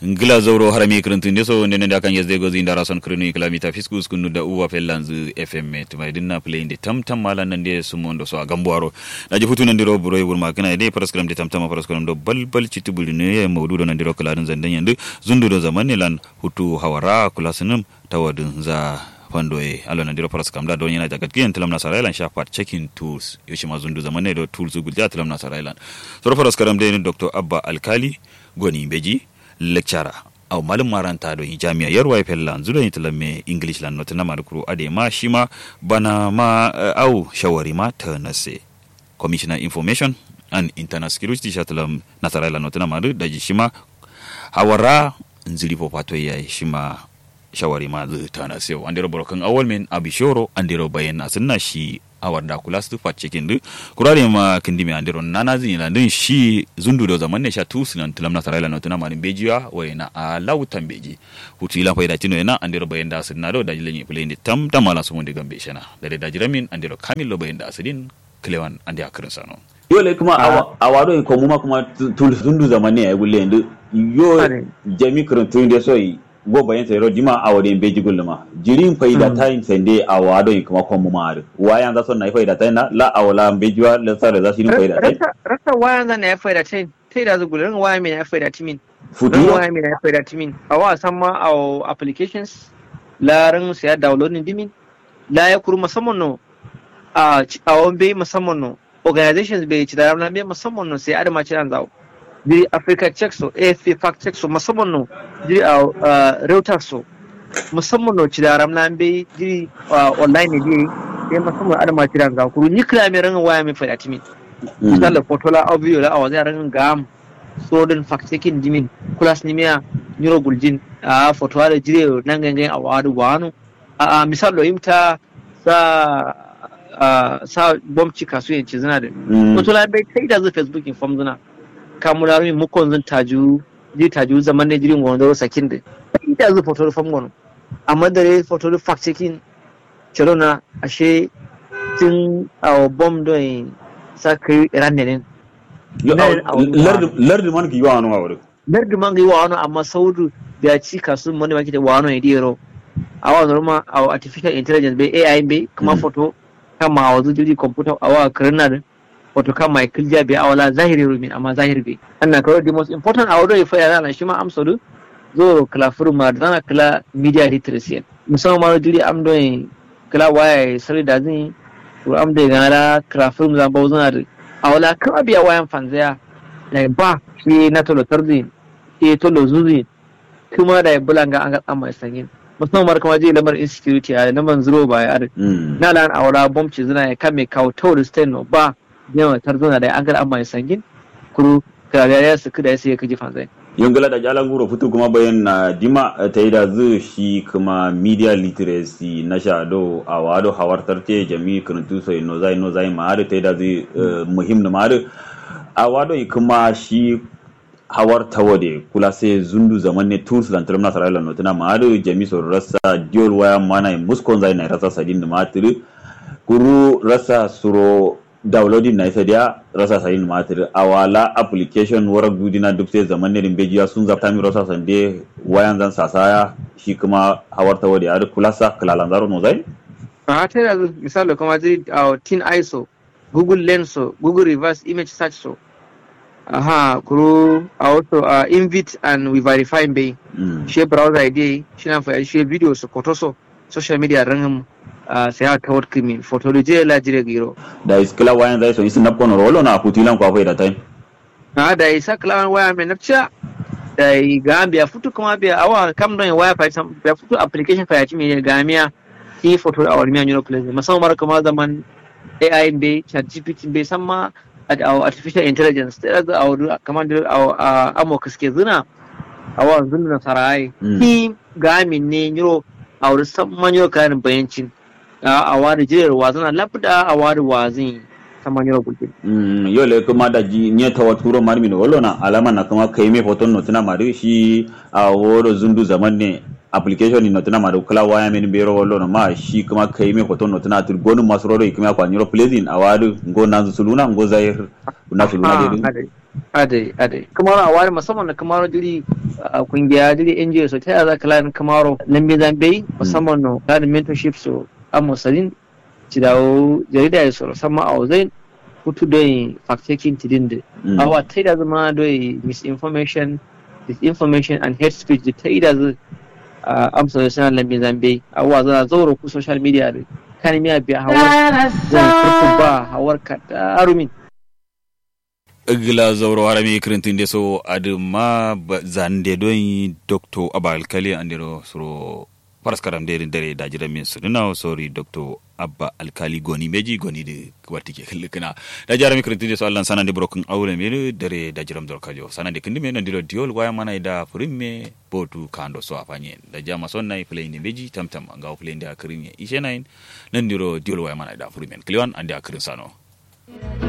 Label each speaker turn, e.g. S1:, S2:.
S1: ngila zoro harami kirintun deso nene da kan yesde gozi ndara son kirinu kilomita fiskus kunu da uwa fellanzu fm tumai dinna play de tam tam mala nan de sumondo so agambwaro da ji futunan diro buro yubur ma kana de paraskram de tam tam paraskram do bal bal citubuli ne mawdudo nan diro kladin zandan yandu zundu do zaman ne lan hutu hawara kulasinum tawadin za fando e alo na diro paras kamda don yana jagat kiyan tilam na sarailan sha part checking tools yoshi ma zundu zaman ne do tools gulja tilam na sarailan so paras karam de dr abba alkali goni beji lecturer aw malum maranta do jami'a yarwa fella zudo ni tilam me english lan not na markuru ade ma shima bana ma aw shawari ma ta nase commissioner information and internal security shatalam na sarailan not na maru da shima hawara nzili popato ya shima shawari ma zai tana sai an dero borokan awal men abishoro an dero bayan asinna shi awar da kula su fa cikin du kurare ma kindi me an dero nana zin na din shi zundu do zaman ne sha tu sinan tulam na sarayla na tuna marin bejiya wai na a lautan beji hutu ila faida tino na an dero bayan da asinna do da jilen play ni tam tam mala su mun diga be shana da da jiramin an dero kamil lo bayan da asidin klewan an da akirin sano
S2: yole kuma a wado ko muma kuma tul zundu zaman ne ay gulle ndu yo jami kurun tun de soyi go bayan sai ro dima a wadin beji gulma jirin faida time sende a wado in kuma kon mumar wayan za son na faida time na la awala beji wa la sare za shi ni faida time
S3: rasa wayan za na faida time sai da zu gulun wayan me na faida timin
S2: futu
S3: wayan me na faida timin a wa san ma a applications la ran sai downloading dimin la ya kuru musamman no a a wambe musamman no organizations bai ci da ran be musamman no sai adama ci ran zawo di Africa check so AFP fact check so musamman no di a Reuters so musamman no ci da ramna be di online ne di sai musamman adama ci da ga kuru ni kira me ran waya me fada timi misal photo la audio la awaza ran gam so din fact checking dimin kulas ni miya nyuro guljin a photo da jire nan gangan a wadu wanu a misal lo imta sa sa bomci kasuwanci zina da photo la be kai da zu facebook inform zina kamuna min mukon zan taju ji taju zaman ne jirin wanda sakin da ita zu foto fam gono amma da foto da fact checking na ashe tun a bom don sa kai iran ne
S2: lardi man ki yawa no awre
S3: lardi man ki yawa no amma saudu da ci kasu mani ma kite wano ne diro awa norma a artificial intelligence bai ai bai kuma foto kama a wazu jiri computer awa kirnar wato kan Michael Jabi a wala zahiri rumin amma zahiri bai annan kawai the most important a wadda ya faya na shi ma amsa du zo kala furma da zana kala media literacy musamman ma jiri am don kala waya sari da zin ko am da gana da kala furma zan bawo zana da a wala kan abiya wayan fanzaya da ba shi na tolo tarzi shi tolo zuzi kuma da ya bulanga an ga tsamma sangin musamman mara kama je lamar insecurity a lamar zero ba ya na lan a wala bomci zina ya kame kawo tawar stain ba yawan tarzona da an gar amma sangin kuru karariya su kada sai kaji fanzai
S2: yongala da jalan guro fitu kuma bayan na dima ta yi da zu shi kuma media literacy na shado a wado hawartar ce jami kirtu sai no zai no zai ma ta yi da zu muhim na ma a wado kuma shi hawar tawade kula sai zundu zaman ne tools dan terminal sarayla no tana ma jami so rasa diol waya mana muskon zai na rasa sadin da matiri kuru rasa suro downloading na isa dia rasa sayin matir awala application wara gudina duk sai zaman ne bejiya sun zafta mi rasa sande wayan zan sasaya shi kuma hawarta wadi ar kulasa kalalan zaro no zai
S3: a ta da misali kuma jiri a tin iso google lens so google reverse image search so aha kuro a wato a invite and we verify bai shi browser id shi na fa shi video so photo so social media ran sai aka kawar kimi fotoloji la jire giro
S2: da iskila wayan zai so isi na kono rolo na kutilan kwa da tai
S3: na da isa kala waya mai nafcia da gambia futu kuma biya awa kam don waya fa ya futu application fa ya ci mai gamiya ki foto a wani miyan place musamman kuma zaman AI be chat GPT be san ma artificial intelligence ta da a kamar da a amo kaske zina a wa zunna sarai ki gamin ne yiro a wurin san manyo kayan bayancin a wari jirar wazana labda a wari wazin saman yau gulgin.
S2: Yau le kuma da ji nye tawa turo mari min wolo na alama na kuma kai me foton no tuna mari shi a woro zundu zaman ne application ni no tuna mari kula waya min bero wolo na ma shi kuma kai me foton no tuna tur gonu masroro ikuma kwa nyoro pleasing a wari ngo na suluna ngo zair na suluna de
S3: ade ade kuma a wari musamman na kuma jiri kungiya da NGO so ta yaya za ka lan kamaro lambe zambe musamman no da mentorship so amma salin ci dawo jarida ya so sama a zai hutu don fact checking tidin da awa ta da zama don misinformation disinformation and hate speech da ta da zai amsa da sanar lambe zambe awa za zaura ku social media da kan miya biya hawar zai ba hawar ka darumin
S1: igla zauro harami kirintin so aduma zande don dr abba alkali andiro suro paraskaram de dare da jiran min su duna sorry dr abba alkali goni meji goni de wati ke likna da jarami kirintin so allan sanande broken aure me dare da jiram dor kajo sanande kindi me nandiro diol waya mana da frimme botu kando so afanye da jama son nay play ni meji tamtam ngaw play ndi akirin ishe nain nandiro diol waya mana da frimme kliwan ande akirin sano